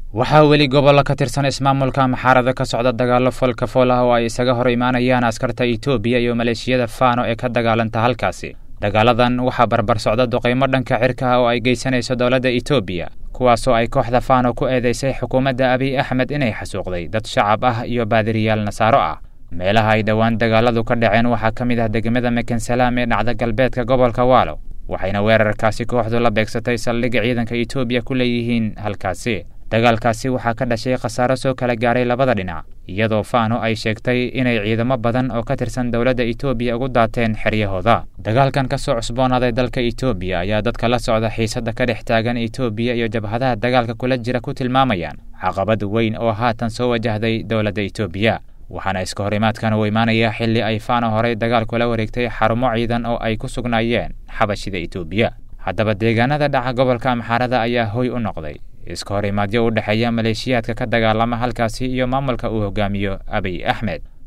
waxaa weli gobollo ka tirsan ismaamulka maxaarada ka socda dagaallo folka fool ah oo ay isaga hor imaanayaan askarta itoobiya iyo maleeshiyada faano ee ka dagaalanta halkaasi dagaaladan waxaa barbar socda duqaymo dhanka cirka ah oo ay geysanayso dowladda itoobiya kuwaasoo ay kooxda faano ku eedeysay xukuumadda abiy axmed inay xasuuqday dad shacab ah iyo baadiriyaal nasaaro ah meelaha ay dhowaan dagaaladu ka dhaceen waxaa ka mid ah degmada mekensalaam ee dhacda galbeedka gobolka waalo waxayna weerarkaasi kooxdu la beegsatay saldhigga ciidanka itoobiya ku leeyihiin halkaasi dagaalkaasi waxaa ka dhashay khasaaro soo kala gaaray labada dhinac iyadoo faano ay sheegtay inay ciidamo badan oo ka tirsan dowladda itoobiya ugu daateen xeryahooda dagaalkan ka soo cusboonaaday dalka itoobiya ayaa dadka la socda xiisadda ka dhex taagan itoobiya iyo jabhadaha dagaalka kula jira ku tilmaamayaan caqabad weyn oo haatan soo wajahday dowladda itoobiya waxaana iska horimaadkan uu imaanayaa xilli ay faano horey dagaal kula wareegtay xarumo ciidan oo ay ku sugnaayeen xabashida itoobiya haddaba deegaanada dhaca gobolka amxaarada ayaa hoy u noqday iska horimaadyo u dhexeeya maleeshiyaadka ka dagaalama halkaasi iyo maamulka uu hogaamiyo abiy axmed